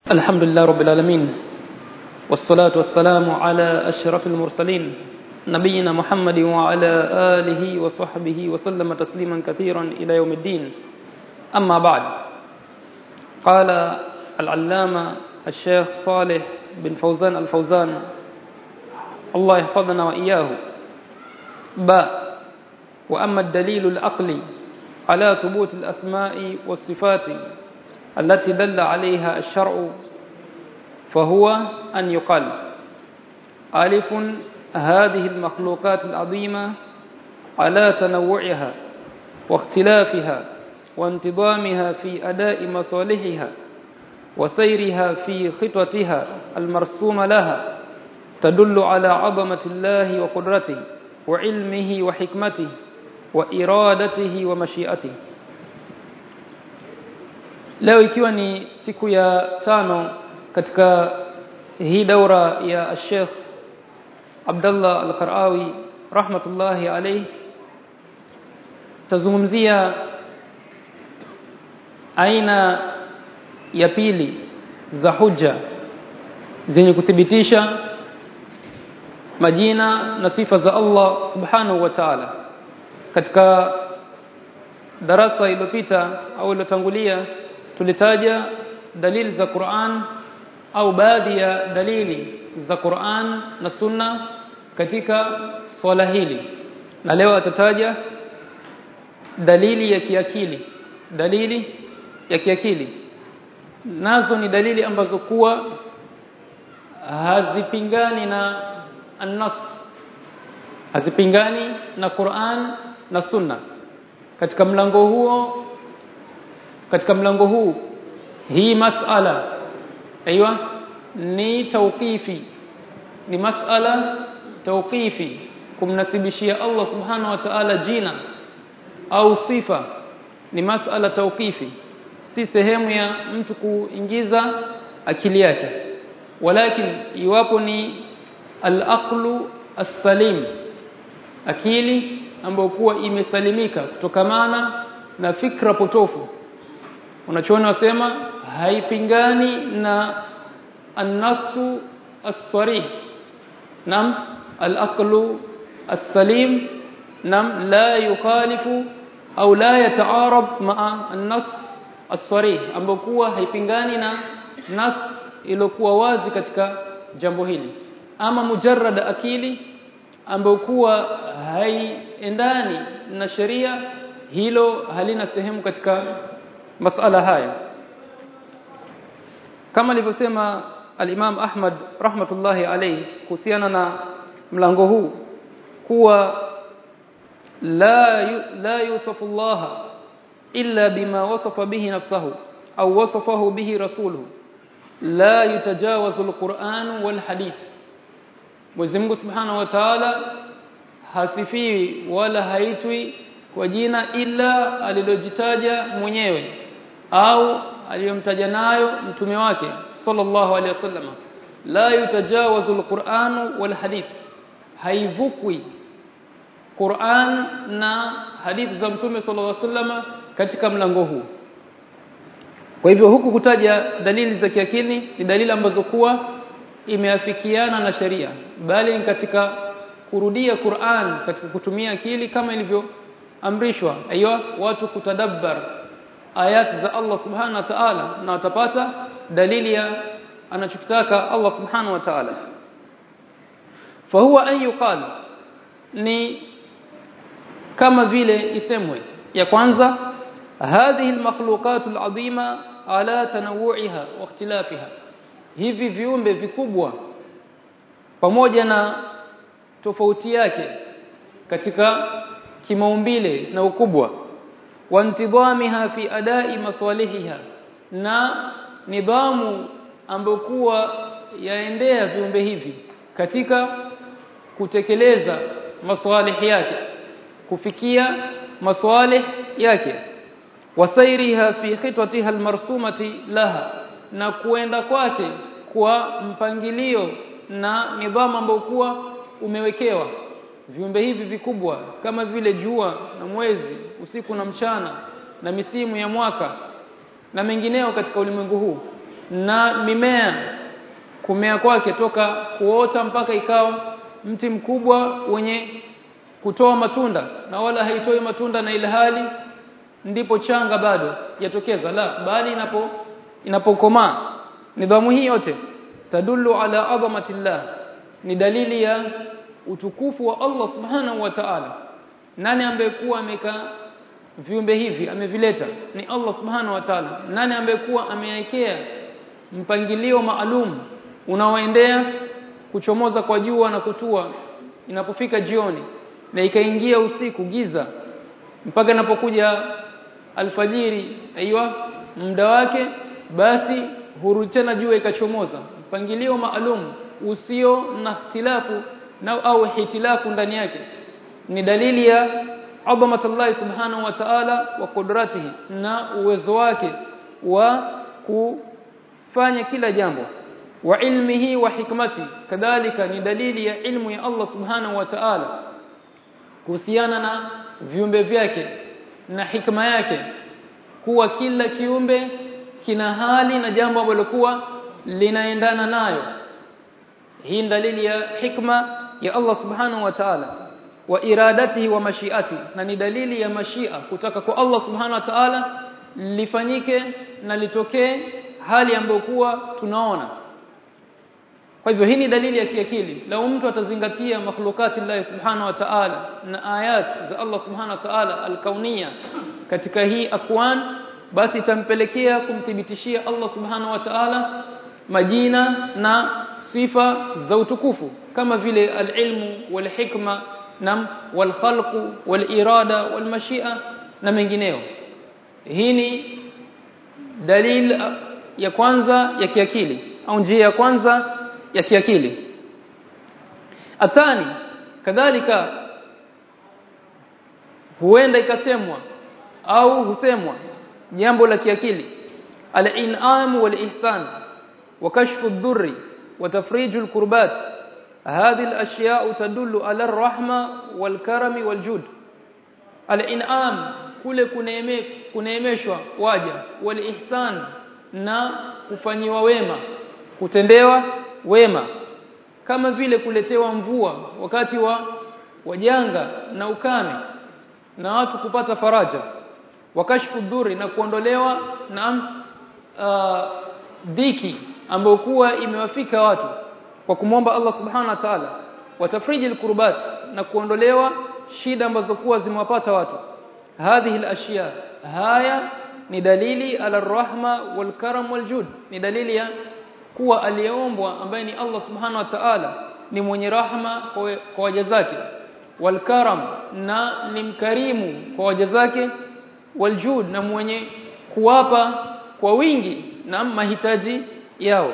الحمد لله رب العالمين والصلاة والسلام على أشرف المرسلين نبينا محمد وعلى آله وصحبه وسلم تسليما كثيرا إلى يوم الدين أما بعد قال العلامة الشيخ صالح بن فوزان الفوزان الله يحفظنا وإياه باء وأما الدليل العقلي على ثبوت الأسماء والصفات التي دل عليها الشرع فهو أن يقال ألف هذه المخلوقات العظيمة على تنوعها واختلافها وانتظامها في أداء مصالحها وسيرها في خطتها المرسوم لها تدل على عظمة الله وقدرته وعلمه وحكمته وإرادته ومشيئته leo ikiwa ni siku ya tano katika hii daura ya Sheikh Abdullah Al-Qarawi rahmatullahi alayhi tazungumzia aina ya pili za hujja zenye kuthibitisha majina na sifa za Allah subhanahu wa ta'ala katika darasa iliyopita au iliyotangulia tulitaja dalili za Qur'an au baadhi ya dalili za Qur'an na Sunna katika swala hili na leo atataja dalili ya kiakili dalili ya kiakili nazo ni dalili ambazo kuwa hazipingani na an-nas hazipingani na Qur'an na Sunna katika mlango huo katika mlango huu hii masala aiywa ni tawqifi ni masala tawqifi kumnasibishia Allah subhanahu wa ta'ala jina au sifa ni masala tawqifi si sehemu ya mtu kuingiza akili yake walakin iwapo ni al-aqlu as-salim akili ambayo kuwa imesalimika kutokamana na fikra potofu unachoona wasema haipingani na an-nasu as-sarih nam al-aqlu as-salim nam la yukhalifu au la yataarab ma'a an-nas as-sarih ambayo kuwa haipingani na nas iliyokuwa wazi katika jambo hili ama mujarrad akili ambayo kuwa haiendani na sheria hilo halina sehemu katika masala haya kama alivyosema al-Imam Ahmad rahmatullahi alayhi kuhusiana na mlango huu kuwa la la yusafu Allah illa bima wasafa bihi nafsuhu au wasafahu bihi rasuluhu la yutajawazu al-Qur'an wal hadith Mwenyezi Mungu Subhanahu wa Ta'ala hasifiwi wala haitwi kwa jina ila alilojitaja mwenyewe au aliyomtaja nayo mtume wake sallallahu alaihi wasallam la yutajawazu alquran wal hadith haivukwi Qur'an na hadithi za mtume sallallahu alaihi wasallam katika mlango huu kwa hivyo huku kutaja dalili za kiakili ni dalili ambazo kuwa imeafikiana na sheria bali ni katika kurudia Qur'an katika kutumia akili kama ilivyoamrishwa aiyo watu kutadabbar ayat za Allah subhanahu wa ta'ala na watapata dalili ya anachokitaka Allah subhanahu wa ta'ala fahuwa an yuqal ni kama vile isemwe ya kwanza hadhihi almakhluqat alazima ala tanawu'iha wa ikhtilafiha hivi viumbe vikubwa pamoja na tofauti yake katika kimaumbile na ukubwa wantidhamiha fi adai maswalihiha na nidhamu ambayo kuwa yaendea viumbe hivi katika kutekeleza maswalihi yake kufikia maswalih yake wasairiha fi khitwatiha almarsumati laha na kuenda kwake kwa mpangilio na nidhamu ambayo kuwa umewekewa viumbe hivi vikubwa kama vile jua na mwezi usiku na mchana na misimu ya mwaka na mengineo katika ulimwengu huu na mimea kumea kwake toka kuota mpaka ikawa mti mkubwa wenye kutoa matunda na wala haitoi matunda na ilhali ndipo changa bado yatokeza la bali inapo inapokomaa nidhamu hii yote tadullu ala azamatillah ni dalili ya utukufu wa Allah subhanahu wa ta'ala nani ambaye kuwa ameka viumbe hivi amevileta ni Allah subhanahu wa ta'ala nani ambaye kuwa amewekea mpangilio maalum unaoendea kuchomoza kwa jua na kutua inapofika jioni na ikaingia usiku giza mpaka inapokuja alfajiri aiywa muda wake basi huru tena jua ikachomoza mpangilio maalum usio na ikhtilafu na au hitilafu ndani yake ni dalili ya adhamatullah subhanahu wa ta'ala wa qudratihi na uwezo wake wa kufanya kila jambo wa ilmihi wa hikmati kadhalika ni dalili ya ilmu ya Allah subhanahu wa ta'ala kuhusiana na viumbe vyake na hikma yake kuwa kila kiumbe kina hali na jambo ambalo kuwa linaendana nayo hii dalili ya hikma ya Allah subhanahu wa ta'ala wa iradatihi wa mashiati na ni dalili ya mashia kutaka kwa Allah subhanahu wa ta'ala lifanyike na litokee hali ambayo kuwa tunaona kwa hivyo hii ni dalili ya kiakili lau mtu atazingatia makhlukati Allah subhanahu wa ta'ala na ayat za Allah subhanahu wa ta'ala alkaunia katika hii akwan basi itampelekea kumthibitishia Allah subhanahu wa ta'ala majina na sifa za utukufu kama vile alilmu walhikma na walkhalqu walirada walmashia na mengineo hii ni dalil ya kwanza ya kiakili au njia ya kwanza ya kiakili athani kadhalika huenda ikasemwa au husemwa jambo la kiakili al-in'am wal-ihsan wa kashfu ad-durri wa tafrij al-kurbat هذه الاشياء تدل على الرحمه والكرم والجود الانعام kule kuneeme kuneemeshwa waja walihsan na kufanyiwa wema kutendewa wema kama vile kuletewa mvua wakati wa wajanga na ukame na watu kupata faraja wakashfu dhuri na kuondolewa na uh, dhiki ambayo kuwa imewafika watu kwa kumwomba Allah subhanahu wa ta'ala watafriji alkurbat na kuondolewa shida ambazo kuwa zimewapata watu hadhihi alashya haya ni dalili ala rahma wal karam wal jud ni dalili ya kuwa aliyeombwa ambaye ni Allah subhanahu wa ta'ala ni mwenye rahma kwa waja zake wal karam na ni mkarimu kwa waja zake wal jud na mwenye kuwapa kwa wingi na mahitaji yao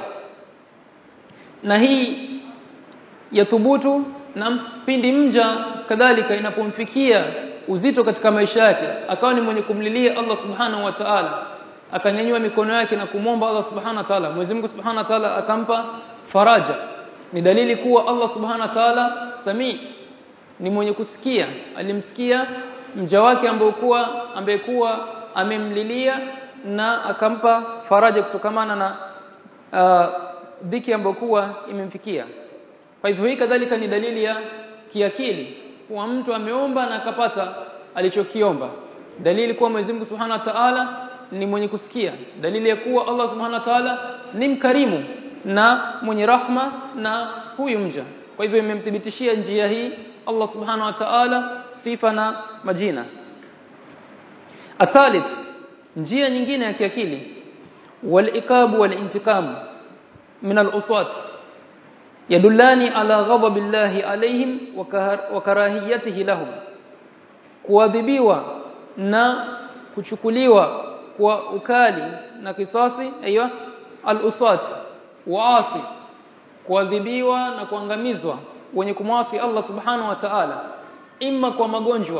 na hii yathubutu na pindi mja kadhalika inapomfikia uzito katika maisha yake akawa ni mwenye kumlilia Allah subhanahu wa ta'ala akanyanyua mikono yake na kumwomba Allah subhanahu wa ta'ala Mwenyezi Mungu subhanahu wa ta'ala akampa faraja ni dalili kuwa Allah subhanahu wa ta'ala sami ni mwenye kusikia alimsikia mja wake ambaye kuwa ambaye kuwa amemlilia na akampa faraja kutokamana na uh, dhiki ambayo kuwa imemfikia kwa hivyo hii kadhalika ni dalili ya kiakili kuwa mtu ameomba na akapata alichokiomba dalili kuwa Mwenyezi Mungu Subhanahu wa Ta'ala ni mwenye kusikia dalili ya kuwa Allah Subhanahu wa Ta'ala ni mkarimu na mwenye rahma na huyu mja kwa hivyo imemthibitishia njia hii Allah Subhanahu wa Ta'ala sifa na majina athalith njia nyingine ya kiakili wal-iqab wal-intiqam min al-uswat yadullani ala ghadabi llahi alaihim wa karahiyatihi lahum kuadhibiwa na kuchukuliwa kwa ukali na kisasi aiywa al-uswat waasi kuadhibiwa na kuangamizwa wenye kumwasi Allah subhanahu wa ta'ala imma kwa magonjwa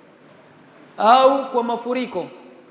au kwa mafuriko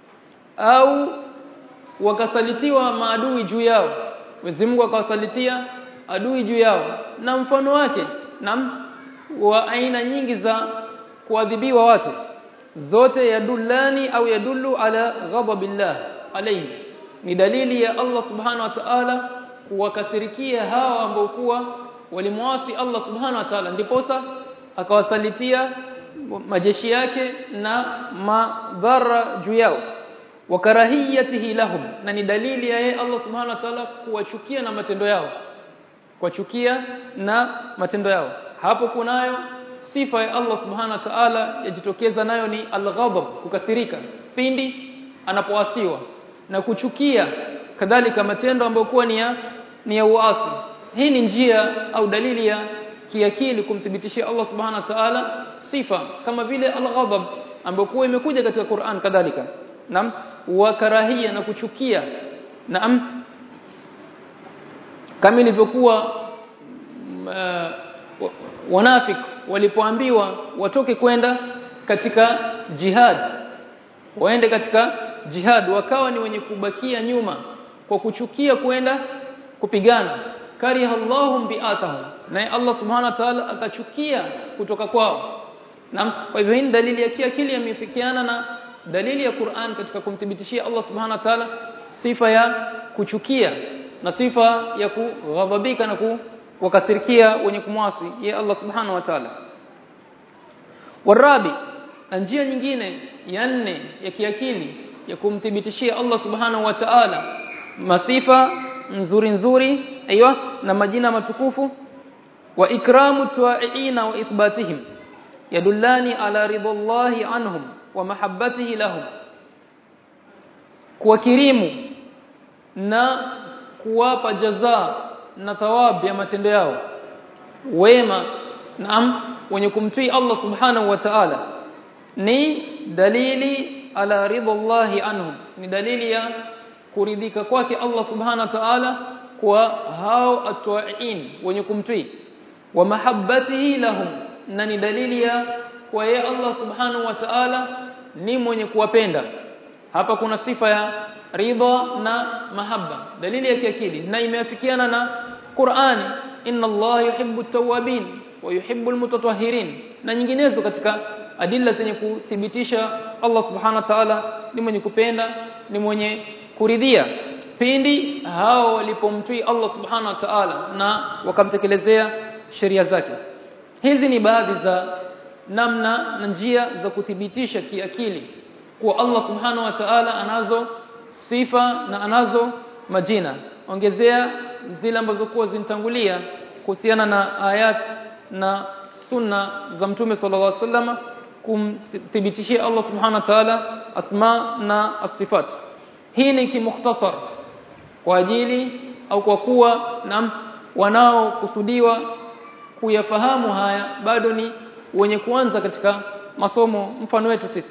au wakasalitiwa maadui juu yao Mwenyezi Mungu akawasalitia adui juu yao na mfano wake na wa aina nyingi za kuadhibiwa watu zote yadullani au yadullu ala ghadabillah alayhi ni dalili ya Allah subhanahu wa ta'ala kuwakasirikia hawa ambao kuwa walimwasi Allah subhanahu wa ta'ala ndiposa akawasalitia majeshi yake na madhara juu yao wakarahiyatihi lahum na ni dalili ya yeye Allah subhanahu wa ta'ala kuwachukia na matendo yao kuwachukia na matendo yao hapo kunayo sifa ya Allah subhanahu wa ta'ala yajitokeza nayo ni al-ghadab kukasirika pindi anapoasiwa na kuchukia kadhalika matendo ambayo kuwa ni ya ni ya uasi hii ni njia au dalili ya kiakili kumthibitishia Allah subhanahu wa ta'ala sifa kama vile al-ghadab ambayo kuwa imekuja katika Qur'an kadhalika naam wa karahia na kuchukia naam kama ilivyokuwa uh, wanafik walipoambiwa watoke kwenda katika jihad waende katika jihad wakawa ni wenye kubakia nyuma kwa kuchukia kwenda kupigana kariha Allahum bi'atahum na Allah subhanahu wa ta'ala akachukia kutoka kwao na kwa hivyo hii dalili ya kiakili yamefikiana na dalili ya Qur'an katika kumthibitishia Allah subhanahu wa ta'ala sifa ya kuchukia na sifa ya kughadhabika na kuwakasirikia wenye kumwasi ye Allah subhanahu wa ta'ala warabi na njia nyingine ya nne ya kiakili ya kumthibitishia Allah subhanahu wa ta'ala masifa nzuri nzuri aiywa na majina matukufu wa ikramu tu'ina wa ithbatihim yadullani ala ridallahi anhum wa mahabbatihi lahum kuwakirimu na kuwapa jaza na thawabu ya matendo yao wema naam wenye kumtii Allah subhanahu wa ta'ala ni dalili ala ridallahi anhum ni dalili ya kuridhika kwake Allah subhanahu wa ta'ala kwa hao atwa'in wenye kumtii wa mahabbatihi lahum na ni dalili ya kwa yeye Allah subhanahu wa ta'ala ni mwenye kuwapenda hapa kuna sifa ya ridha na mahabba dalili ya kiakili na imeafikiana na Qur'ani inna Allah yuhibbu at-tawwabin wa yuhibbu al-mutatahhirin na nyinginezo katika adilla zenye kuthibitisha Allah subhanahu wa ta'ala ni mwenye kupenda ni mwenye kuridhia pindi hao walipomtii Allah subhanahu wa ta'ala na wakamtekelezea sheria zake hizi ni baadhi za namna na njia za kuthibitisha kiakili kuwa Allah subhanahu wa ta'ala anazo sifa na anazo majina ongezea zile ambazo kuwa zinitangulia kuhusiana na ayat na sunna za mtume sallallahu alaihi wasallam kumthibitishia Allah subhanahu wa ta'ala asma na asifat hii ni kimukhtasar kwa ajili au kwa kuwa na wanaokusudiwa kuyafahamu haya bado ni wenye kuanza katika masomo mfano wetu sisi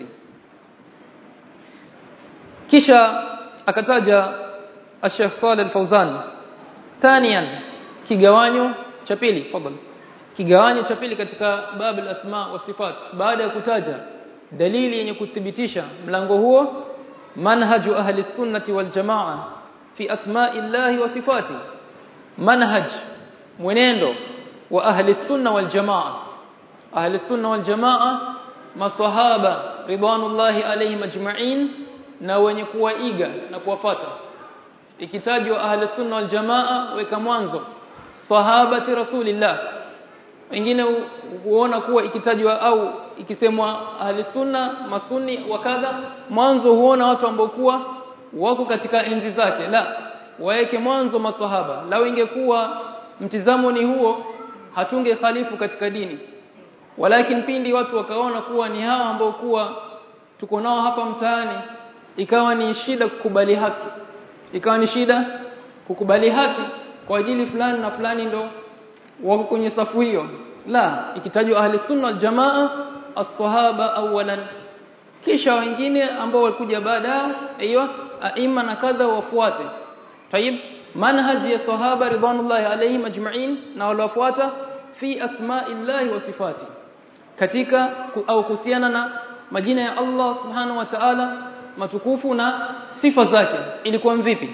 kisha akataja Sheikh Saleh Al-Fauzan thaniyan kigawanyo cha pili fadhali kigawanyo cha pili katika babu al-asma wa sifat baada ya kutaja dalili yenye kuthibitisha mlango huo manhaju ahli sunnati wal jamaa fi asma'i llahi wa sifati manhaj mwenendo wa ahli sunna wal jamaa ahli sunna wal jamaa maswahaba ridwanullahi alayhim ajma'in na wenye kuwaiga na kuwafata ikitajwa ahli sunna wal jamaa weka mwanzo sahabati rasulillah wengine huona kuwa ikitajwa au ikisemwa ahli sunna masunni wakadha mwanzo huona watu ambao kuwa wako katika enzi zake la waeke mwanzo maswahaba lao ingekuwa mtizamo ni huo hatunge khalifu katika dini walakin pindi watu wakaona kuwa ni hawa ambao kuwa tuko nao hapa mtaani ikawa ni shida kukubali haki ikawa ni shida kukubali haki kwa ajili fulani na fulani ndo wako kwenye safu hiyo la ikitajwa ahli sunna jamaa as-sahaba awalan kisha wengine ambao walikuja baada hiyo aima na kadha wafuate tayib manhaji ya sahaba ridwanullahi alayhim ajma'in na walofuata fi asma'illahi wa sifati katika au kuhusiana na majina ya Allah subhanahu wa ta'ala matukufu na sifa zake ilikuwa vipi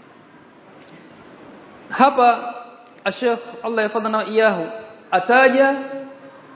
hapa Sheikh Allah yafadhana iyahu ataja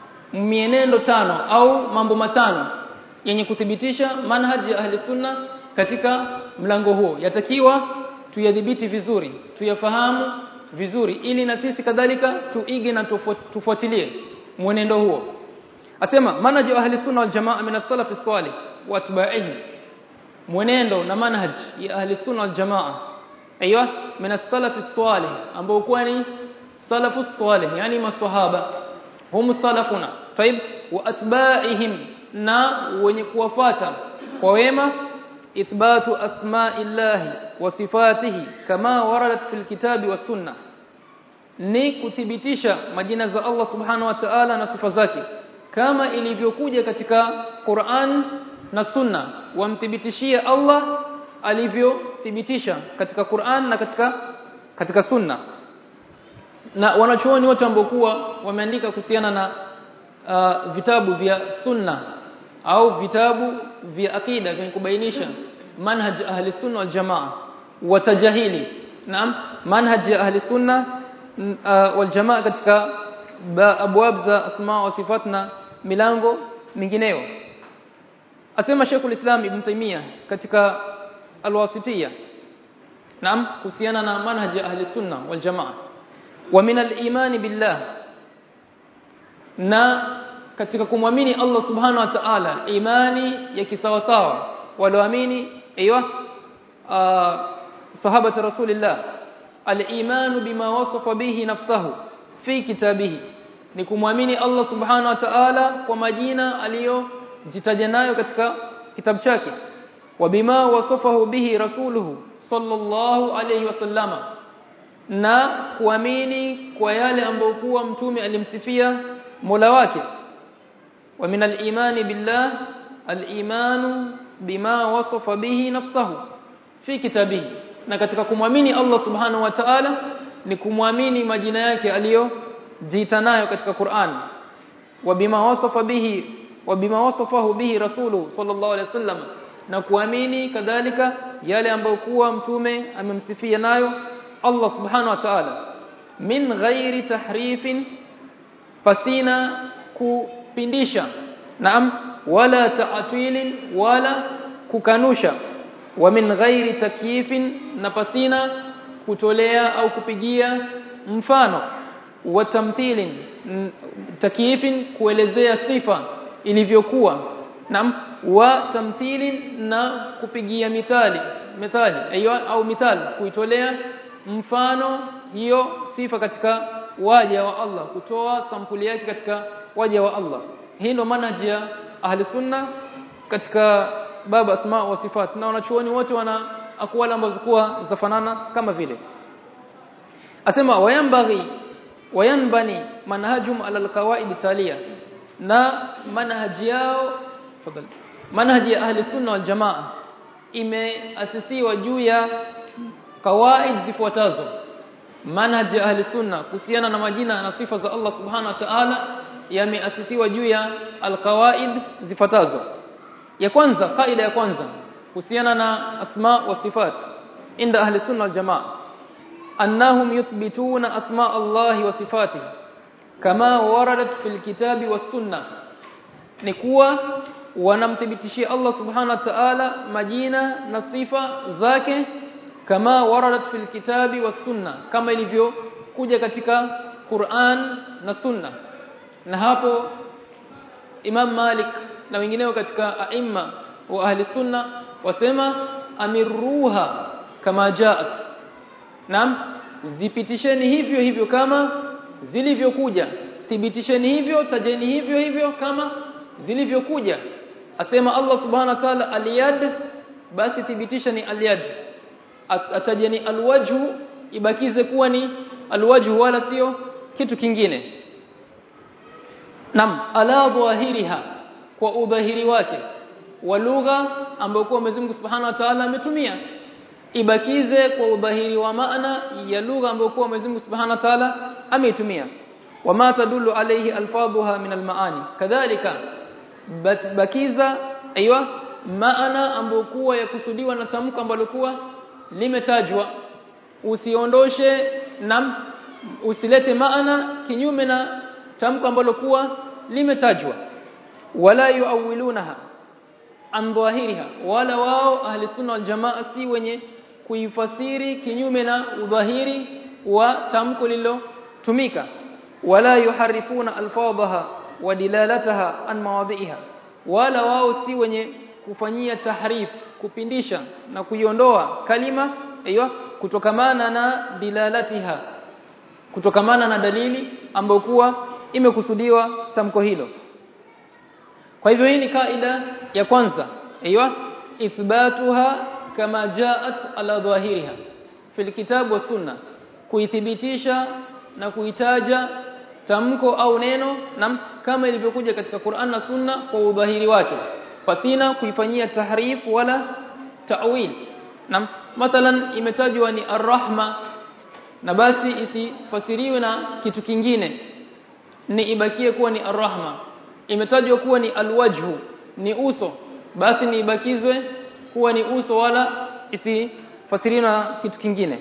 mienendo tano au mambo matano yenye kuthibitisha manhaji ya ahli sunna katika mlango huo yatakiwa tuyadhibiti vizuri tuyafahamu vizuri ili na sisi kadhalika tuige na tufuatilie mwenendo huo asema manhaj ahli sunna wal jamaa min as-salaf as-salih wa atba'ihi mwenendo na manhaj ya ahli sunna wal jamaa aiywa min as-salaf as-salih ambao kwa ni salafu as-salih yani maswahaba hum salafuna طيب wa atba'ihim na wenye kuwafata kwa wema ithbatu asma'illahi wa sifatihi kama waradat fil kitabi was sunnah ni kuthibitisha majina za Allah subhanahu wa ta'ala na sifa zake kama ilivyokuja katika Qur'an na Sunna wamthibitishie Allah alivyothibitisha katika Qur'an na katika katika Sunna na wanachuoni wote ambao kuwa wameandika kuhusiana na uh, vitabu vya Sunna au vitabu vya akida vyenye kubainisha manhaj ahli sunna wal jamaa watajahili naam manhaj ya ahli sunna uh, wal jamaa katika abwab za asma wa sifat na milango mingineyo asema Sheikhul Islam Ibn Taymiyyah katika Al-Wasitiyya naam kuhusiana na manhaj ya ahli sunna wal jamaa wa min al-iman billah na katika kumwamini Allah subhanahu wa ta'ala imani ya kisawasawa walioamini aiywa sahaba rasulillah al-iman bima wasafa bihi nafsuhu fi kitabihi ni kumwamini Allah subhanahu wa ta'ala kwa majina aliyojitaja nayo katika kitabu chake wa bima wasafahu bihi rasuluhu sallallahu alayhi wasallama na kuamini kwa yale ambayo kuwa mtume alimsifia Mola wake wa min al-imani billah al-imanu bima wasafa bihi nafsuhu fi kitabihi na katika kumwamini Allah subhanahu wa ta'ala ni kumwamini majina yake aliyojiita nayo katika Qur'an wa bima wasafa bihi wa bima wasafahu bihi rasulu sallallahu alaihi wasallam na kuamini kadhalika yale ambayo kuwa mtume amemsifia nayo Allah subhanahu wa ta'ala min ghairi tahrifin pasina kupindisha naam wala ta'tilin wala kukanusha wa min ghairi takyifin na pasina kutolea au kupigia mfano wa tamthilin takyifin kuelezea sifa ilivyokuwa naam wa tamthilin na kupigia mithali mithali ayo au mithali kuitolea mfano hiyo sifa katika waja wa Allah kutoa sampuli yake katika waja wa Allah hii ndio manhaji ya ahli sunna katika baba asma wa sifat na wanachuoni wote wana akwala ambazo kuwa zafanana kama vile asema wayambaghi wayanbani manhajum ala alqawaid taliya na manhaji yao fadhali manhaji ya ahli sunna wal jamaa imeasisiwa juu ya kawaid zifuatazo manhaji ya ahli sunna kuhusiana na majina na sifa za Allah subhanahu wa ta'ala yameasisiwa juu ya alqawaid zifuatazo ya kwanza kaida ya kwanza kuhusiana na asma wa sifat inda ahli sunna wal jamaa annahum yuthbituna asma Allah wa sifatihi kama waradat fil kitabi was sunna ni kuwa wanamthibitishia Allah subhanahu wa ta'ala majina na sifa zake kama waradat fil kitabi was sunna kama ilivyo kuja katika Qur'an na sunna na hapo Imam Malik na wengineo katika aima wa ahli sunna wasema amiruha kama jaat naam zipitisheni hivyo hivyo kama zilivyokuja thibitisheni hivyo tajeni hivyo hivyo kama zilivyokuja asema Allah subhanahu wa ta'ala aliyad basi thibitisha ni aliyad atajeni alwajhu ibakize kuwa ni alwajhu wala sio kitu kingine nam ala dhahiriha kwa udhahiri wake wa lugha ambayo kwa Mwenyezi Mungu Subhanahu wa Ta'ala ametumia ibakize kwa udhahiri wa maana ya lugha ambayo kwa Mwenyezi Mungu Subhanahu wa Ta'ala ameitumia wama tadullu alayhi alfadhuha min almaani kadhalika bakiza aiywa maana ambayo kuwa yakusudiwa na tamko ambalo kuwa limetajwa usiondoshe na usilete maana kinyume na tamko ambalo kuwa limetajwa wala yuawilunaha an dhahiriha wala wao ahli sunna wal jamaa si wenye kuifasiri kinyume na udhahiri wa tamko lililotumika wala yuharifuna alfadhaha wa dilalataha an mawadhiha wala wao si wenye kufanyia tahrif kupindisha na kuiondoa kalima aiyo kutokamana na dilalatiha kutokamana na dalili ambayo kuwa imekusudiwa tamko hilo kwa hivyo hii ni kaida ya kwanza aiyo ithbatuha kama jaat ala dhahiriha fil kitabu wa sunna kuithibitisha na kuitaja tamko au neno na kama ilivyokuja katika Qur'an na Sunna kwa udhahiri wake pasina kuifanyia tahrif wala ta'wil na mathalan imetajwa ni arrahma na basi isifasiriwe na kitu kingine ni ibakie kuwa ni arrahma imetajwa kuwa ni alwajhu ni uso basi ni ibakizwe kuwa ni uso wala isifasiriwe na kitu kingine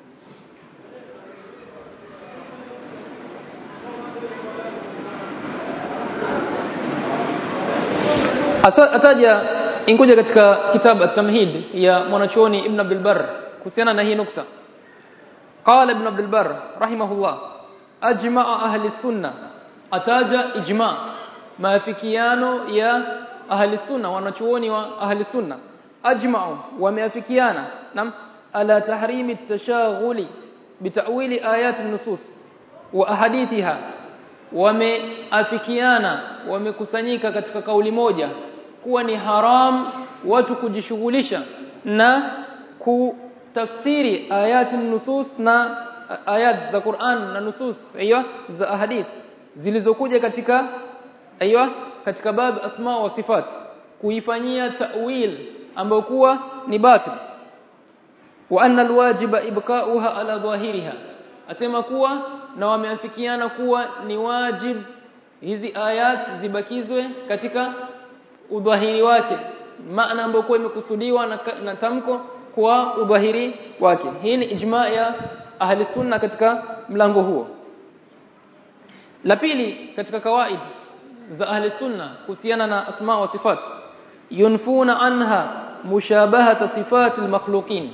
ataja inkuja katika kitabu at-tamhid ya mwanachuoni ibn Abdul Barr kuhusiana na hii nukta qala ibn Abdul Barr rahimahullah ajma'a ahli sunna ataja ijma' maafikiano ya ahli sunna wanachuoni wa ahli sunna ajma'u wameafikiana nam ala tahrimi at-tashaghuli bitawili ayat an-nusus wa ahadithiha wameafikiana wamekusanyika katika kauli moja kuwa ni haram watu kujishughulisha na kutafsiri ayati nusus na ayat za Qur'an na nusus aiyo za ahadith zilizokuja katika aiyo katika bab asma wa sifat kuifanyia ta'wil ambayo kuwa ni batil wa anna alwajiba ibqa'uha ala dhahiriha asema kuwa na wameafikiana kuwa ni wajib hizi ayat zibakizwe katika udhahiri wake maana ambayo kwa imekusudiwa na, na tamko kwa udhahiri wake hii ni ijma ya ahli sunna katika mlango huo la pili katika kawaid za ahli sunna kuhusiana na asma wa sifat yunfuna anha mushabahata sifati almakhluqin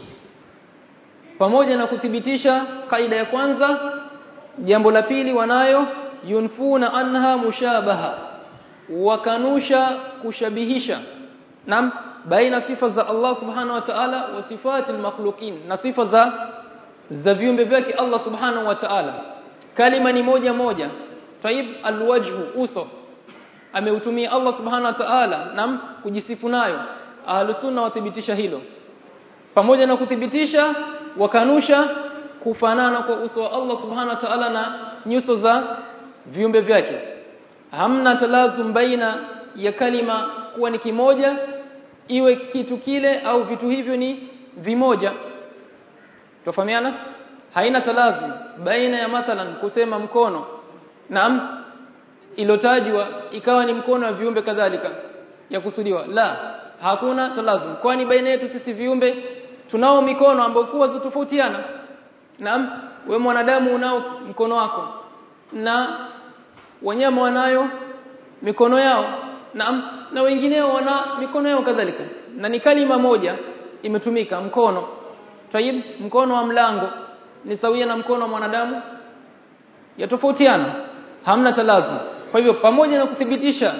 pamoja na kuthibitisha kaida ya kwanza jambo la pili wanayo yunfuna anha mushabaha wakanusha kushabihisha nam baina sifa za Allah subhanahu wa ta'ala wa sifati almakhluqin na sifa za za viumbe vyake Allah subhanahu wa ta'ala kalima ni moja moja taib alwajhu uso ameutumia Allah subhanahu wa ta'ala nam kujisifu nayo ahlusunna wathibitisha hilo pamoja na kuthibitisha wakanusha kufanana kwa uso wa Allah subhanahu wa ta'ala na nyuso za viumbe vyake hamna talazum baina ya kalima kuwa ni kimoja iwe kitu kile au vitu hivyo ni vimoja tofahamiana haina talazum baina ya mathalan kusema mkono naam ilotajwa ikawa ni mkono wa viumbe kadhalika ya kusudiwa la hakuna talazum kwani baina yetu sisi viumbe tunao mikono ambayo kuwa zitofautiana naam we mwanadamu unao mkono wako na wanyama wanayo mikono yao naam na wengineo wana mikono yao kadhalika na ni kalima moja imetumika mkono tayib mkono wa mlango ni sawia na mkono wa mwanadamu yatofautiana hamna talazum kwa hivyo pamoja na kuthibitisha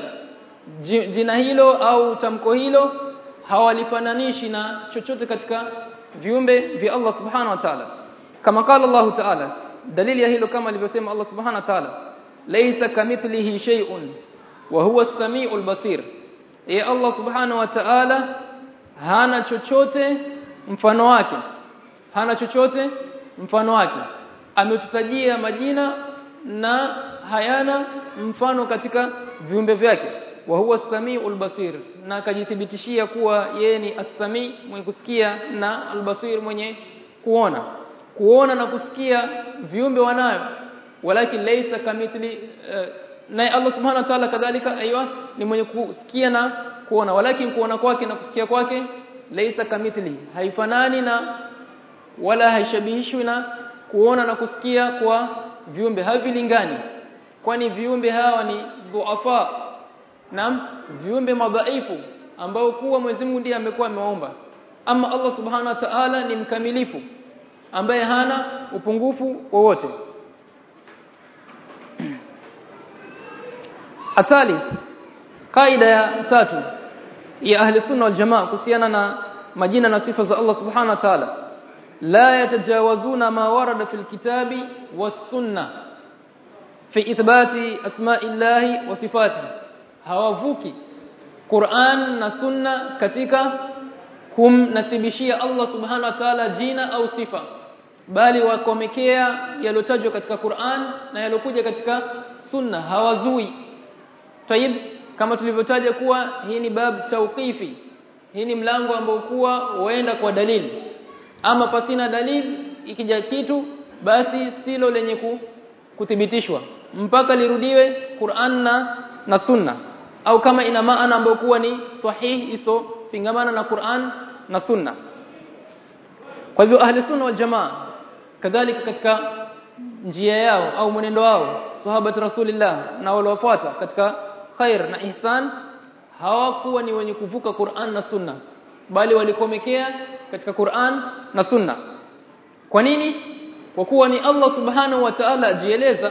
jina hilo au tamko hilo hawalifananishi na chochote katika viumbe vya Allah subhanahu wa ta'ala kama qala Allah ta'ala dalili ya hilo kama alivyosema Allah subhanahu wa ta'ala laysa kamithlihi shay'un wa huwa as-sami'ul basir ya Allah subhanahu wa ta'ala hana chochote mfano wake hana chochote mfano wake ametutajia majina na hayana mfano katika viumbe vyake wa huwa as-sami'ul basir na akajithibitishia kuwa yeye ni as-sami mwenye kusikia na al-basir mwenye kuona kuona na kusikia viumbe wanayo walakin laysa kamithli uh, naye Allah subhanahu wa ta'ala kadhalika aiywa ni mwenye kusikia na kuona walakin kuona kwake na kusikia kwake laysa kamithli haifanani na wala haishabihishwi na kuona na kusikia kwa viumbe havilingani kwani viumbe hawa ni dhuafa na viumbe madhaifu ambao kuwa Mwenyezi Mungu ndiye amekuwa amewaomba ama Allah subhanahu wa ta'ala ni mkamilifu ambaye hana upungufu wowote athalith kaida ya tatu ya ahli sunna wal jamaa kuhusiana na majina na sifa za Allah subhanahu wa ta'ala la yatajawazuna ma warada fil kitabi was sunna fi ithbati asma'illahi wa sifatihi hawavuki Qur'an na sunna katika kumnasibishia Allah subhanahu wa ta'ala jina au sifa bali wakomekea yalotajwa katika Qur'an na yalokuja katika sunna hawazui tayib kama tulivyotaja kuwa hii ni bab tawqifi hii ni mlango ambao kuwa huenda kwa dalili ama pasina dalili ikija kitu basi silo lenye ku, kuthibitishwa mpaka lirudiwe Qur'an na, na sunna au kama ina maana ambayo kuwa ni sahihi iso pingamana na Qur'an na sunna kwa hivyo ahli sunna wal jamaa kadhalika katika njia yao au mwenendo wao sahabat rasulillah na waliofuata katika khair na ihsan hawakuwa ni wenye kuvuka Qur'an na sunna bali walikomekea katika Qur'an na sunna kwa nini kwa kuwa ni Allah subhanahu wa ta'ala ajieleza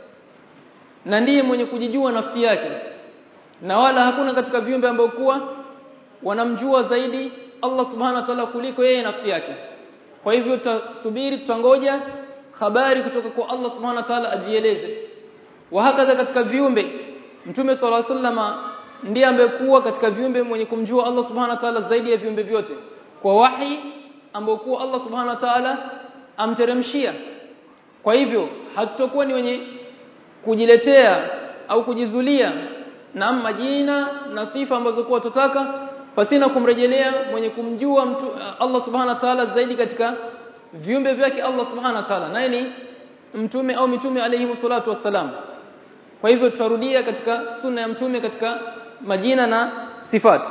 na ndiye mwenye kujijua nafsi yake na wala hakuna katika viumbe ambao kuwa wanamjua zaidi Allah subhanahu wa ta'ala kuliko yeye nafsi yake kwa hivyo tutasubiri tutangoja habari kutoka kwa Allah subhanahu wa ta'ala ajieleze wa hakadha katika viumbe mtume sallallahu alaihi wasallam ndiye ambaye kuwa katika viumbe mwenye kumjua Allah subhanahu wa ta'ala zaidi ya viumbe vyote kwa wahi ambao kuwa Allah subhanahu wa ta'ala amteremshia kwa hivyo hatutokuwa ni wenye kujiletea au kujizulia na majina na sifa ambazo kwa tutaka pasina kumrejelea mwenye kumjua mtu Allah subhanahu wa ta'ala zaidi katika viumbe vyake Allah subhanahu wa ta'ala naye ni mtume au mitume alayhi salatu wassalam kwa hivyo tutarudia katika sunna ya mtume katika majina na sifati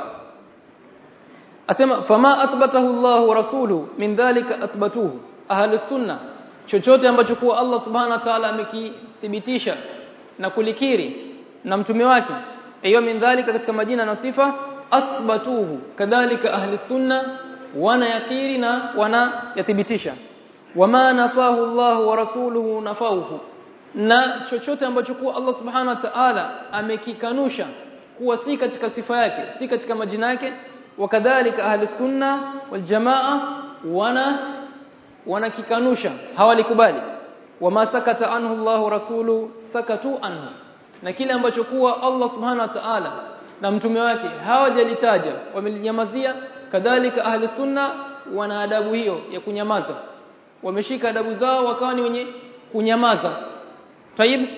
asema fama athbatahu Allah wa rasuluhu min dhalika athbatuhu ahli sunna chochote ambacho kuwa Allah subhanahu wa ta'ala amekithibitisha na kulikiri na mtume wake hiyo min dhalika katika majina na sifa athbatuhu kadhalika ahli sunna wana yakiri na wana yathibitisha wama nafahu Allah wa rasuluhu nafahu na chochote ambacho kuwa Allah subhanahu wa ta'ala amekikanusha kuwa si katika sifa yake si katika majina yake wakadhalika ahli sunna wal jamaa wana wanakikanusha hawalikubali wama sakata anhu Allah wa rasuluhu sakatu anhu na kile ambacho kuwa Allah subhanahu wa ta'ala na mtume wake hawajalitaja wamelinyamazia kadhalika ahli sunna wana adabu hiyo ya kunyamaza wameshika adabu zao wakawa ni wenye kunyamaza tayib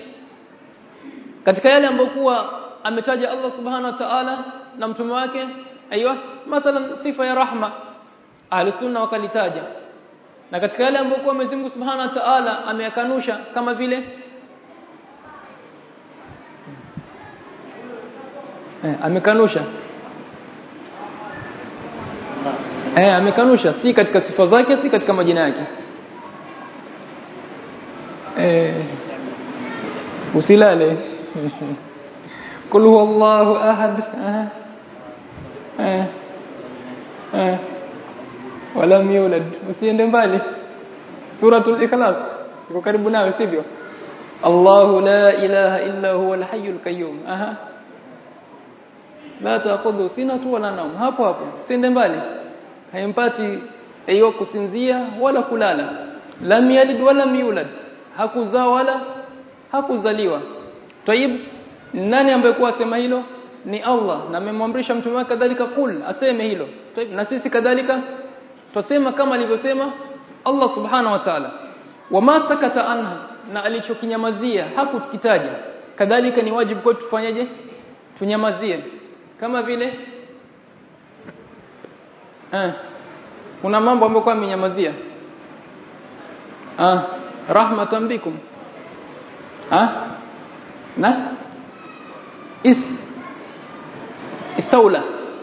katika yale ambayo kuwa ametaja Allah subhanahu wa ta'ala na mtume wake aiywa mathalan sifa ya rahma ahli sunna wakalitaja na katika yale ambayo kuwa Mwenyezi Mungu subhanahu wa ta'ala ameyakanusha kama vile eh, amekanusha eh, amekanusha si katika sifa zake si katika majina yake eh, usilale kul huwallahu ahad eh, eh, walam yulad usiende mbali suratul ikhlas iko karibu nawe sivyo Allahu la ilaha illa huwa al-hayyul qayyum aha la taqudhu sinatu wala naum hapo hapo siende mbali haimpati hiyo kusinzia wala kulala lam yalid wala yulad hakuzaa wala hakuzaliwa tayib nani ambaye kwa asema hilo ni Allah na amemwamrisha mtume wake kadhalika kul aseme hilo tayib na sisi kadhalika tusema kama alivyosema Allah subhanahu wa ta'ala wama sakata anha na alichokinyamazia hakukitaja kadhalika ni wajibu kwetu tufanyaje tunyamazie kama vile eh kuna mambo ambayo kwa amenyamazia ah rahmatan bikum ah na is istaula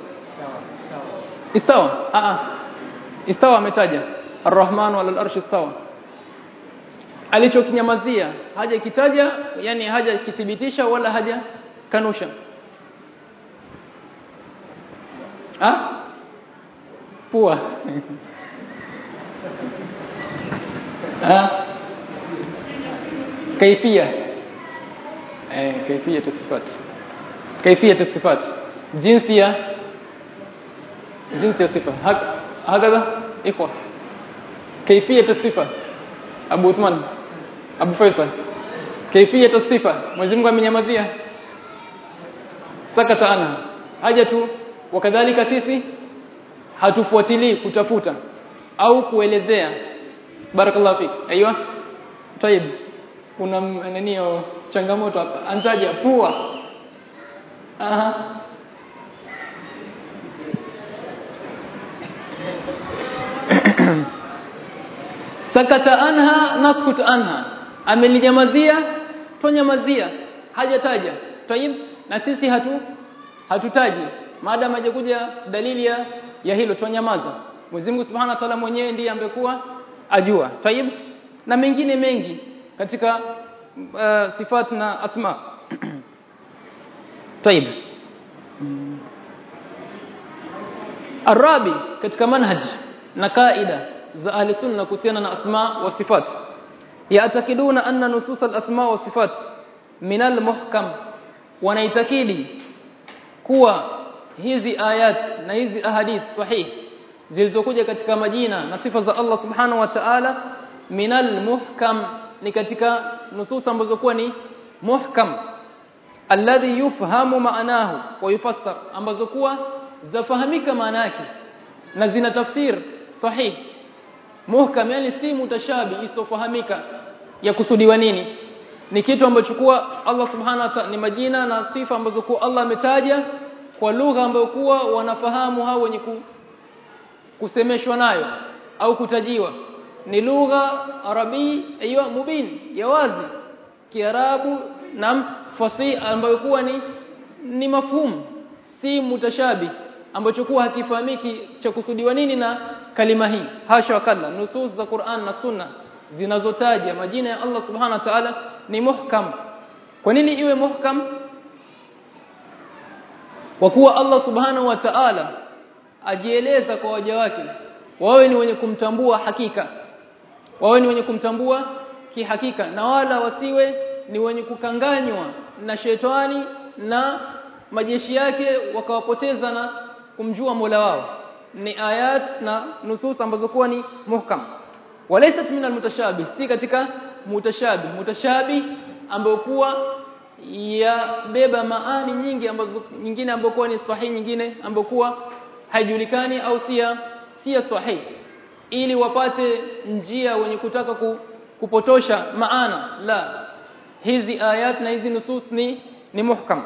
istawa ah ah istawa ametaja arrahman wala al-arsh istawa alichokinyamazia haja kitaja yani haja kithibitisha wala haja kanusha ha pua ha kaifia eh kaifia sifat kaifia sifat jinsi ya jinsi ya sifa hakadha ikhwa kaifia sifa Abu Uthman Abu Faisal kaifia sifa Mwenyezi Mungu amenyamazia sakata ana haja tu wakadhalika sisi hatufuatilii kutafuta au kuelezea barakallahu fik aiywa tayib kuna nani changamoto hapa antaja pua aha sakata anha naskut anha amelinyamazia tonyamazia hajataja tayib na sisi hatu hatutaji maadamu hajakuja dalili ya, ya hilo tunyamaza Mwenyezi Mungu Subhanahu wa Ta'ala mwenyewe ndiye ambekuwa ajua tayib na mengine mengi katika uh, sifat na asma tayib arabi katika manhaj na kaida za ahli sunna kuhusiana na asma wa sifat yaatakiduna anna nusus al-asma wa sifat min al-muhkam wanaitakidi kuwa hizi ayat na hizi ahadith sahih zilizokuja katika majina na sifa za Allah subhanahu wa ta'ala minal muhkam ni katika nusus ambazo kuwa ni muhkam alladhi yufhamu maanahu wa yufassar ambazo kuwa zafahamika maana yake na zina tafsir sahih muhkam yani si mutashabi isofahamika ya kusudiwa nini ni kitu ambacho kuwa Allah subhanahu wa ta'ala ni majina na sifa ambazo kuwa Allah ametaja kwa lugha ambayo kuwa wanafahamu hao wenye ku, kusemeshwa nayo au kutajiwa ni lugha arabi aiyo mubin ya wazi kiarabu na fasihi ambayo kuwa ni ni mafhumu si mutashabi ambacho kuwa hakifahamiki cha kusudiwa nini na kalima hii hasha wakalla nusus za Qur'an na Sunna zinazotaja majina ya Allah subhanahu wa ta'ala ni muhkam kwa nini iwe muhkam kwa kuwa Allah subhanahu wa ta'ala ajieleza kwa waja wake wawe ni wenye kumtambua hakika wawe ni wenye kumtambua kihakika na wala wasiwe ni wenye kukanganywa na shetani na majeshi yake wakawapoteza na kumjua Mola wao ni ayat na nusus ambazo kuwa ni muhkam walaysat min almutashabih si katika mutashabih mutashabih ambayo kuwa ya beba maani nyingi ambazo nyingine ambayo kuwa ni sahihi nyingine ambayo kuwa haijulikani au sia sia sahihi ili wapate njia wenye kutaka ku, kupotosha maana la hizi ayat na hizi nusus ni ni muhkam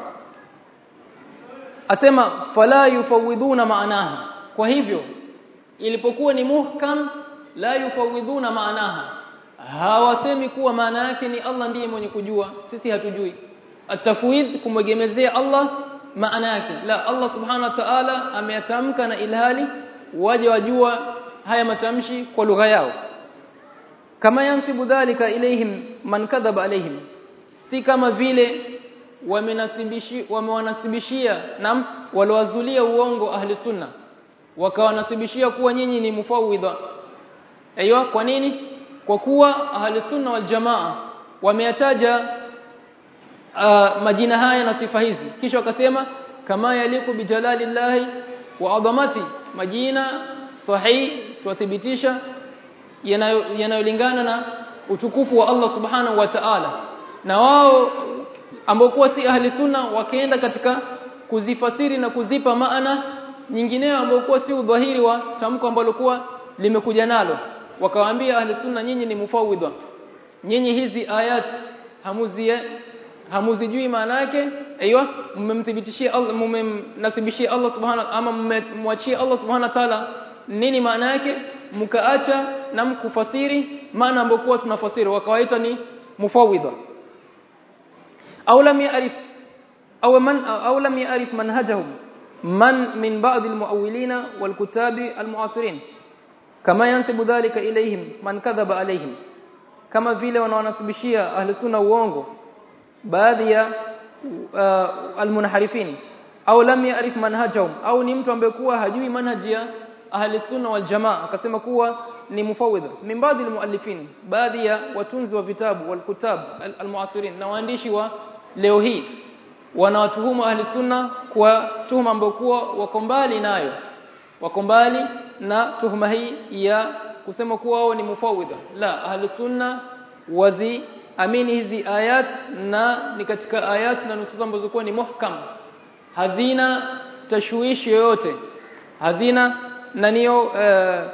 asema fala yufawiduna maanaha kwa hivyo ilipokuwa ni muhkam la yufawiduna maanaha hawasemi kuwa maana yake ni Allah ndiye mwenye kujua sisi hatujui atafwid kumwegemezea Allah maana yake la Allah subhanahu wa ta'ala ameyatamka na ilhali waje wajua haya matamshi kwa lugha yao kama yansibu dhalika ilaihim man kadhaba alaihim si kama vile wamenasibishi wamewanasibishia na waliwazulia uongo ahli sunna wakawanasibishia kuwa nyinyi ni mufawidha aiyo kwa nini kwa kuwa ahli sunna wal jamaa wameyataja uh, majina haya na sifa hizi kisha wakasema kama yaliku bijalalillahi wa adhamati majina sahihi tuwathibitisha yanayolingana na utukufu wa Allah subhanahu wa ta'ala na wao ambao kuwa si ahli sunna wakaenda katika kuzifasiri na kuzipa maana nyingineyo ambao kuwa si udhahiri wa tamko ambalo kuwa limekuja nalo wakawaambia ahli sunna nyinyi ni mufawidha nyinyi hizi ayat hamuzi hamuzijui maana yake aiywa mmemthibitishia Allah mmemnasibishia Allah subhanahu ama mmemwachia Allah subhanahu wa ta'ala nini maana yake mkaacha na mkufasiri maana ambayo kuwa tunafasiri wakawaita ni mufawidha au lam ya'rif au man au lam ya'rif manhajahum man min ba'd almu'awwilina walkutabi almu'asirin kama yansibu dhalika ilayhim man kadhaba alayhim kama vile wanawanasibishia ahli sunna uongo baadhi ya uh, almunharifin au lam ya'rif manhajahum au ni mtu ambaye kuwa hajui manhaji ya ahli sunna wal jamaa akasema kuwa ni mufawidha min baadhi almuallifin baadhi ya watunzi wa vitabu wal kutab almuasirin na waandishi wa leo hii wanawatuhumu ahli sunna kwa tuhuma ambayo kuwa wako mbali nayo wako mbali na tuhuma hii ya kusema kuwa wao ni mufawidha la ahli sunna wazi amini hizi ayat na ni katika ayat na nusus ambazo kuwa ni muhkam hazina tashwishi yoyote hazina naniyo uh,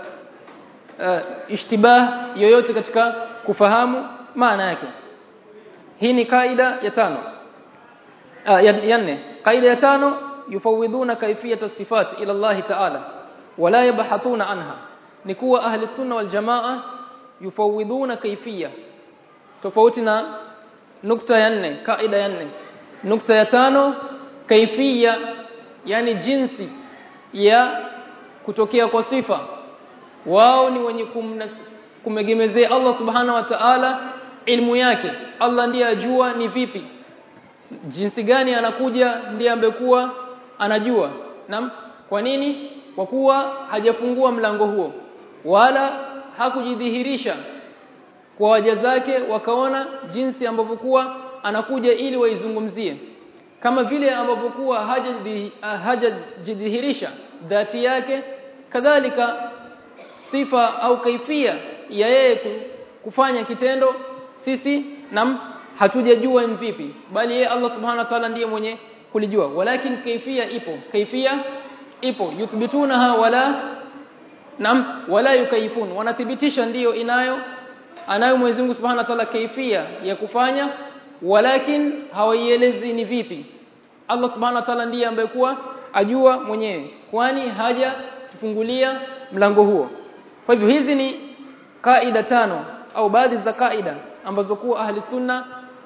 uh, ishtibah yoyote katika kufahamu maana yake hii ni kaida ya tano uh, ya, ya nne kaida ya tano yufawidhuna kaifiyat sifat ila Allah ta'ala wala yabhathuna anha ni kuwa ahli sunna wal jamaa yufawidhuna kaifiyya tofauti na nukta ya nne kaida ya nne nukta ya tano kaifia yani jinsi ya kutokea kwa sifa wao ni wenye kumegemezea Allah subhana wa ta'ala ilmu yake Allah ndiye ajua ni vipi jinsi gani anakuja ndiye ambekuwa anajua nam kwa nini kwa kuwa hajafungua mlango huo wala hakujidhihirisha kwa waja zake wakaona jinsi ambavyo kuwa anakuja ili waizungumzie kama vile ambavyo kuwa hajajidhihirisha dhati yake kadhalika sifa au kaifia ya yeye kufanya kitendo sisi nam hatujajua ni vipi bali yeye Allah subhanahu wa ta'ala ndiye mwenye kulijua walakin kaifia ipo kaifia ipo yuthbitunaha wala nam wala yukaifun wanathibitisha ndiyo inayo anayo Mwenyezi Mungu Subhanahu wa Ta'ala kaifia ya kufanya walakin hawaielezi ni vipi Allah Subhanahu wa Ta'ala ndiye ambaye kuwa ajua mwenyewe kwani haja tufungulia mlango huo kwa hivyo hizi ni kaida tano au baadhi za kaida ambazo kuwa ahli sunna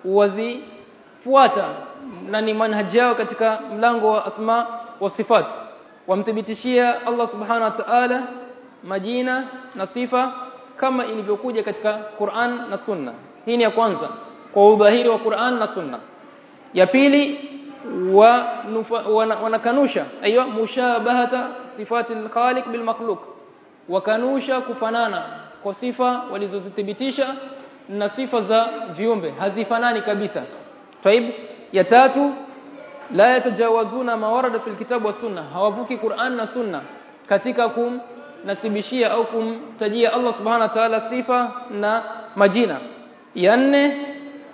wazifuata na ni manhaji yao katika mlango wa asma wa sifat wamthibitishia Allah Subhanahu wa Ta'ala majina na sifa kama ilivyokuja katika Qur'an na Sunna. Hii ni ya kwanza kwa udhahiri wa Qur'an na Sunna. Ya pili wa wanakanusha aiyo mushabahata sifati al-khaliq bil makhluq wakanusha kufanana kwa sifa walizozithibitisha na sifa za viumbe hazifanani kabisa. Taib ya tatu la yatajawazuna mawarada fil kitabu wa sunna hawavuki Qur'an na Sunna katika kum nasibishia au kumtajia Allah subhanahu wa ta'ala sifa na majina ya nne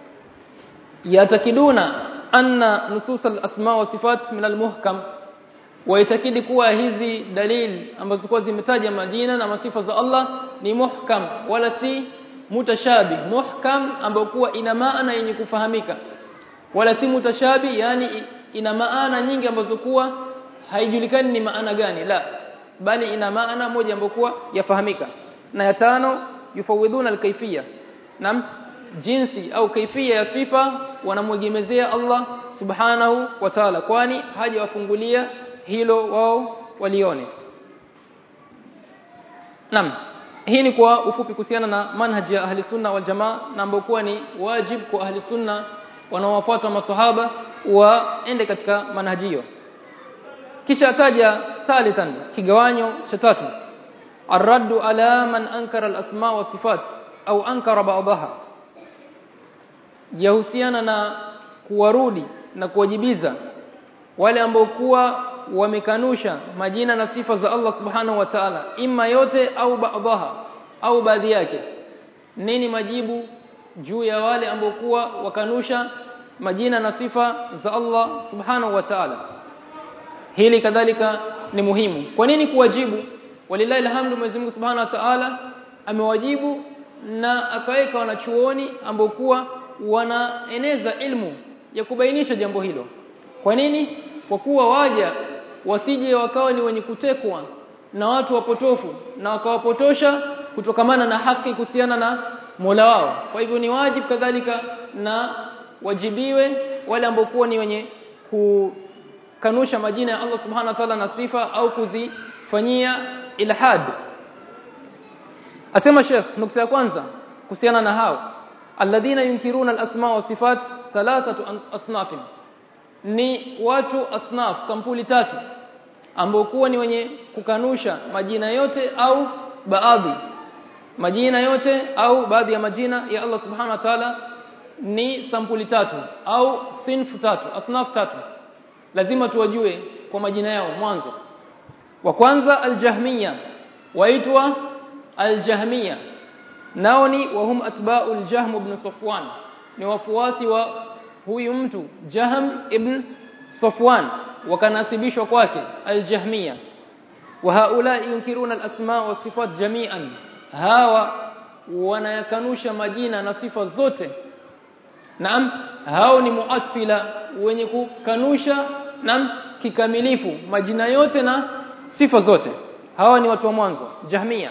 yatakiduna anna nusus al-asma wa sifat min al-muhkam waitakidi kuwa hizi dalili ambazo kwa zimetaja majina na masifa za Allah ni muhkam wala si mutashabi muhkam ambayo kuwa ina maana yenye kufahamika wala si mutashabi yani ina maana nyingi ambazo kuwa haijulikani ni maana gani la bali ina maana moja ambayo kuwa yafahamika na ya tano yufawidhuna alkaifia nam jinsi au kaifia ya sifa wanamwegemezea Allah subhanahu wa ta'ala kwani hajawafungulia hilo wao walione nam hii ni kwa ufupi kuhusiana na manhaji ya ahli sunna wal jamaa na ambayo kuwa ni wajib kwa ahli sunna wanaowafuata maswahaba waende katika manhaji hiyo kisha ataja thalithan kigawanyo cha tatu arraddu ala man ankara al-asma wa sifat au ankara ba'daha yahusiana na kuwarudi na kuwajibiza wale ambao kuwa wamekanusha majina na sifa za Allah subhanahu wa ta'ala imma yote au ba'daha au baadhi yake nini majibu juu ya wale ambao kuwa wakanusha majina na sifa za Allah subhanahu wa ta'ala hili kadhalika ni muhimu kwa nini kuwajibu walillahi alhamdu Mwenyezi Mungu Subhanahu wa Ta'ala amewajibu na akaweka wanachuoni ambao kuwa wanaeneza ilmu ya kubainisha jambo hilo kwa nini kwa kuwa waja wasije wakawa ni wenye kutekwa na watu wapotofu na wakawapotosha kutokamana na haki kuhusiana na Mola wao kwa hivyo ni wajibu kadhalika na wajibiwe wale ambao kuwa ni wenye ku kanusha majina ya Allah subhanahu wa ta'ala na sifa au kuzifanyia ilhad asema Sheikh nukta ya kwanza kuhusiana na hao alladhina yunkiruna al-asma wa sifat thalathatu asnaf ni watu asnaf sampuli tatu ambao kuwa ni wenye kukanusha majina yote au baadhi majina yote au baadhi ya majina ya Allah subhanahu wa ta'ala ni sampuli tatu au sinfu tatu asnaf tatu lazima tuwajue kwa majina yao mwanzo wa kwanza aljahmiya waitwa aljahmiya nao ni wahum atba'u aljahm ibn safwan ni wafuasi wa huyu mtu jahm ibn safwan wakanasibishwa kwake aljahmiya wa haula yunkiruna alasma wa sifat jami'an hawa wanayakanusha majina na sifa zote naam hao ni muattila wenye kukanusha naam kikamilifu majina yote na sifa zote hawa ni watu wa mwanzo jahmia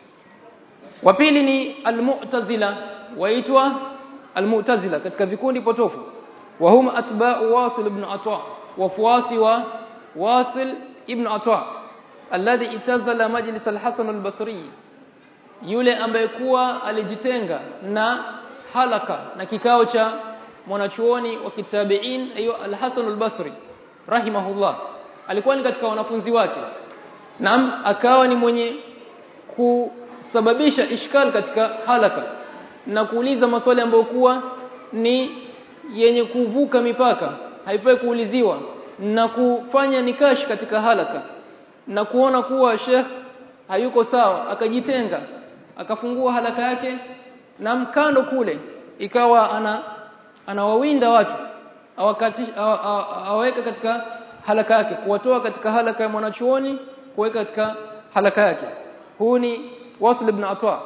wa pili ni almu'tazila waitwa almu'tazila katika vikundi potofu wa hum atba'u wasil ibn atwa wafuasi wa wasil ibn atwa alladhi itazala majlis al-hasan al-basri yule ambaye kuwa alijitenga na halaka na kikao cha mwanachuoni wa kitabiin ayo al-Hasan al-Basri rahimahullah alikuwa ni katika wanafunzi wake naam akawa ni mwenye kusababisha ishkal katika halaka na kuuliza maswali ambayo kuwa ni yenye kuvuka mipaka haifai kuuliziwa na kufanya nikash katika halaka na kuona kuwa Sheikh hayuko sawa akajitenga akafungua halaka yake na mkando kule ikawa ana anawawinda watu awaweka katika halaka yake kuwatoa katika halaka ya mwanachuoni kuweka katika halaka yake huu ni wasl ibn atwa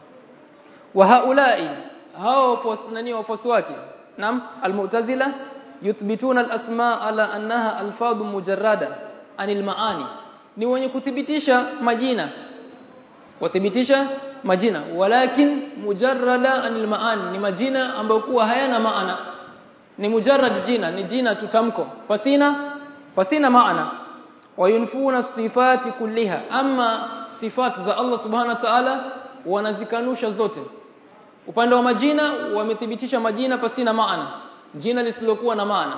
wa haulai hao nani wafuasi wake nam almu'tazila yuthbituna alasma ala annaha alfadhu mujarrada anil maani ni wenye kuthibitisha majina wathibitisha majina walakin mujarrada anil maani ni majina ambayo kuwa hayana maana ni mujarrad jina ni jina tutamko fasina fasina maana wayunfuna sifati kulliha ama sifat za Allah subhanahu wa ta'ala wanazikanusha zote upande wa majina wamethibitisha majina pasina maana jina lisilokuwa na maana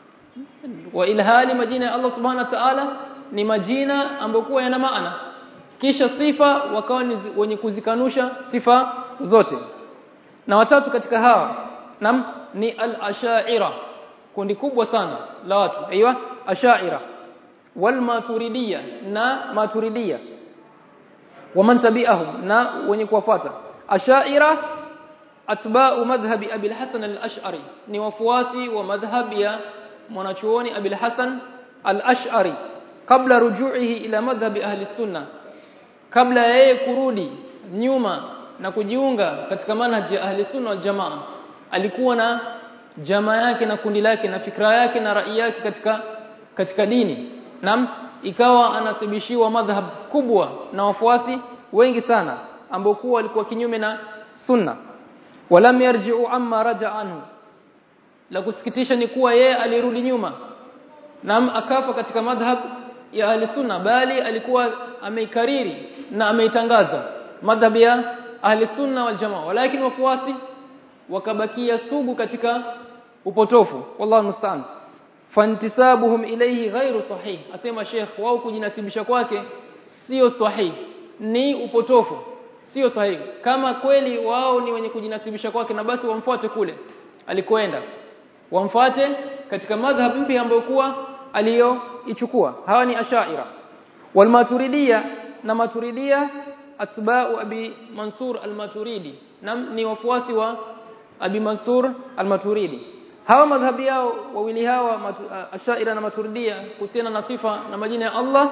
wa ilhali majina ya Allah subhanahu wa ta'ala ni majina ambayo kuwa yana maana kisha sifa wakawa ni wenye kuzikanusha sifa zote na watatu katika hawa nam ni al-asha'ira kundi kubwa sana la watu aiywa asha'ira wal maturidiyya na maturidiyya waman tabi'ahum na wenye kuwafuata asha'ira atba'u madhhabi abi al-hasan al-ash'ari ni wafuasi wa madhhab ya mwanachuoni abi al-hasan al-ash'ari kabla ruju'ihi ila madhhabi ahli sunna kabla yeye kurudi nyuma na kujiunga katika manhaji ya ahli sunna wal jamaa alikuwa na jamaa yake na kundi lake na fikra yake na rai yake katika katika dini nam ikawa anasibishiwa madhhab kubwa na wafuasi wengi sana ambao kuwa walikuwa kinyume na sunna walam yarji'u amma raja anhu la kusikitisha ni kuwa yeye alirudi nyuma nam akafa katika madhhab ya ahli sunna bali alikuwa ameikariri na ameitangaza madhhab ya ahli sunna wal jamaa walakin wafuasi wakabakia sugu katika upotofu wallahu musta'an fantisabuhum ilayhi ghairu sahih asema sheikh wao kujinasibisha kwake sio sahih ni upotofu sio sahihi kama kweli wao ni wenye kujinasibisha kwake na basi wamfuate kule alikoenda wamfuate katika madhhab mpya ambayo kuwa aliyoichukua hawa ni ashaira wal maturidiyya na maturidiyya atba'u abi mansur al-maturidi na ni wafuasi wa abi mansur al-maturidi hawa madhhabi yao wawili hawa matu, ashaira na maturidia kuhusiana na sifa na majina ya Allah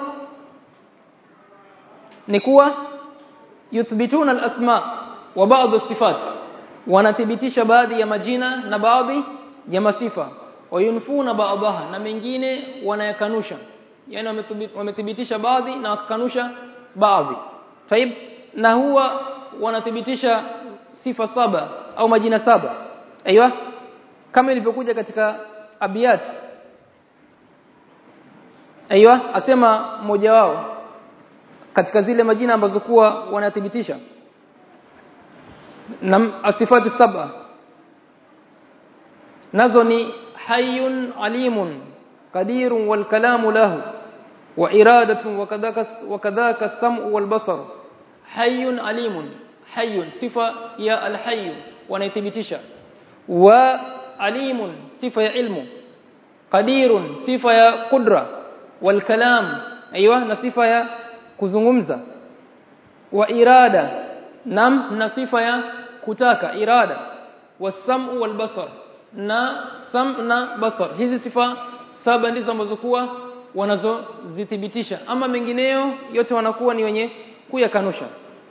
ni kuwa yuthbituna al-asma wa ba'd as-sifat wanathibitisha baadhi ya majina na baadhi ya masifa wayunfuna ba'daha na mengine wanayakanusha yani wamethibitisha baadhi na wakakanusha baadhi taib na huwa wanathibitisha sifa saba au majina saba aiywa kama ilivyokuja katika abiyat aiywa asema mmoja wao katika zile majina ambazo kuwa wanathibitisha na asifati saba nazo ni hayyun alimun qadirun wal kalamu lahu wa iradatun wa kadhaka wa kadhaka as-sam'u wal basar hayyun alimun hayyun sifa ya al-hayy wanaithibitisha wa alimun sifa ya ilmu qadirun sifa ya qudra wal kalam aiywa na sifa ya kuzungumza wa irada nam na sifa ya kutaka irada wasam'u wal basar na sam na basar hizi sifa saba ndizo ambazo kuwa wanazozithibitisha ama mengineyo yote wanakuwa ni wenye kuyakanusha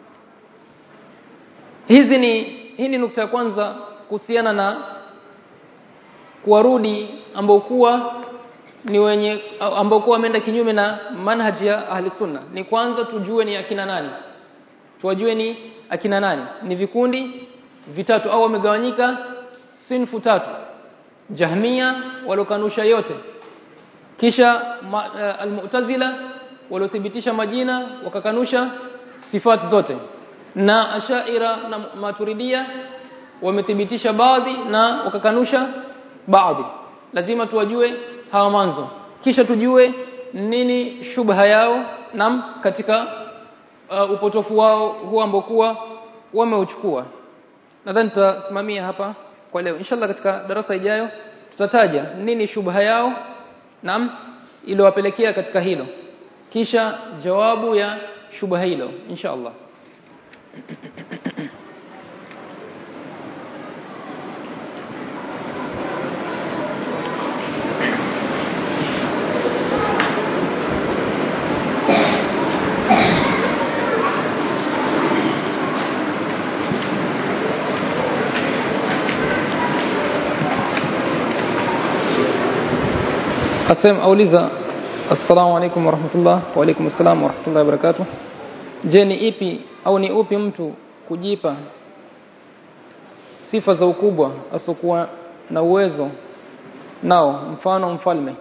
hizi ni hii ni nukta ya kwanza kuhusiana na kuwarudi ambao kuwa ni wenye ambao kuwa wameenda kinyume na manhaji ya ahli sunna ni kwanza tujue ni akina nani tuwajue ni akina nani ni vikundi vitatu au wamegawanyika sinfu tatu jahmia walokanusha yote kisha uh, almu'tazila waliothibitisha majina wakakanusha sifati zote na ashaira na maturidia wamethibitisha baadhi na wakakanusha baadhi lazima tuwajue hawa mwanzo kisha tujue nini shubha yao nam katika uh, upotofu wao huo ambao kuwa wameuchukua nadhani tutasimamia hapa kwa leo inshallah katika darasa ijayo tutataja nini shubha yao nam iliyowapelekea katika hilo kisha jawabu ya shubha hilo inshallah Asem auliza Assalamu alaikum warahmatullah wa alaikum assalam warahmatullahi wabarakatuh. Je, ni ipi au ni upi mtu kujipa sifa za ukubwa asokuwa na uwezo nao mfano mfalme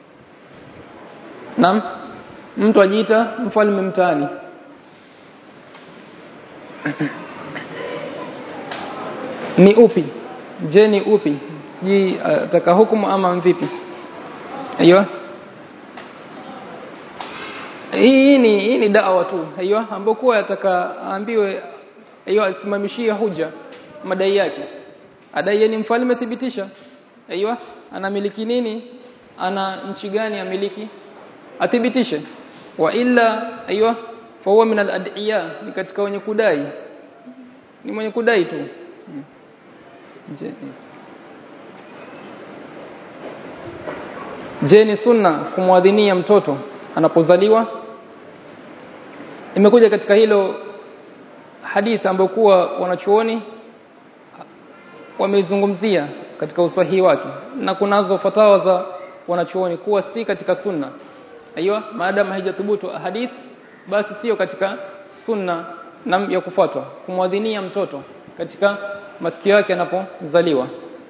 Naam mtu ajiita mfalme mtaani ni upi je ni upi sijui ataka hukumu ama vipi aiyo hii ni hii ni dawa tu aiyo ambapo kwa ataka aambiwe aiyo asimamishie hoja madai yake adai ni mfalme thibitisha aiyo anamiliki nini ana nchi gani amiliki athibitishe wa illa aiyo fa huwa min al-ad'iya ni katika wenye kudai ni mwenye kudai tu hmm. Je, Je ni sunna kumwadhinia mtoto anapozaliwa? Imekuja katika hilo hadithi ambayo kuwa wanachuoni wameizungumzia katika usahihi wake na kunazo fatawa za wanachuoni kuwa si katika sunna. Aiyo, maadamu haijathubutu hadithi basi sio katika sunna na ya kufuatwa kumwadhinia mtoto katika masikio yake anapozaliwa.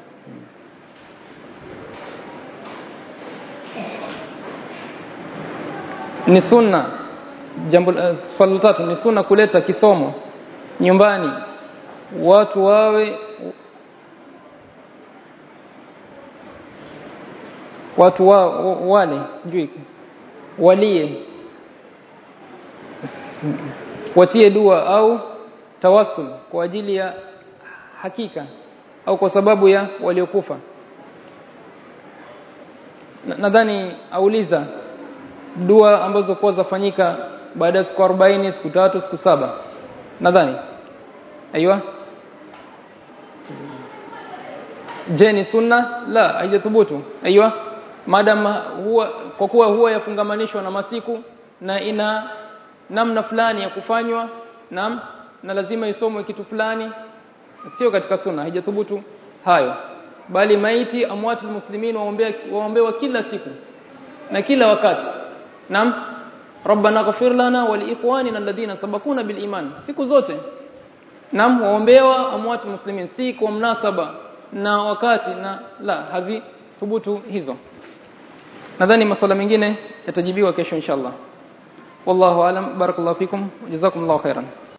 ni sunna jambo uh, swali tatu ni sunna kuleta kisomo nyumbani watu wawe watu wa, wale sijui walie watie dua au tawassul kwa ajili ya hakika au kwa sababu ya waliokufa nadhani auliza dua ambazo kwa zafanyika baada ya siku 40 siku tatu siku saba nadhani aiywa je ni sunna la haijathubutu aiywa madam huwa kwa kuwa huwa yafungamanishwa na masiku na ina namna fulani ya kufanywa nam na lazima isomwe kitu fulani sio katika sunna haijathubutu hayo bali maiti amwatu muslimin waombea waombewa kila siku na kila wakati Naam. Rabbana ghfir lana wa liikhwanina alladhina sabaquna bil iman. Siku zote. Naam, waombewa amwatu muslimin si kwa mnasaba na wakati na la hazi thubutu hizo. Nadhani masuala mengine yatajibiwa kesho inshallah. Wallahu alam barakallahu fikum jazakumullahu khairan.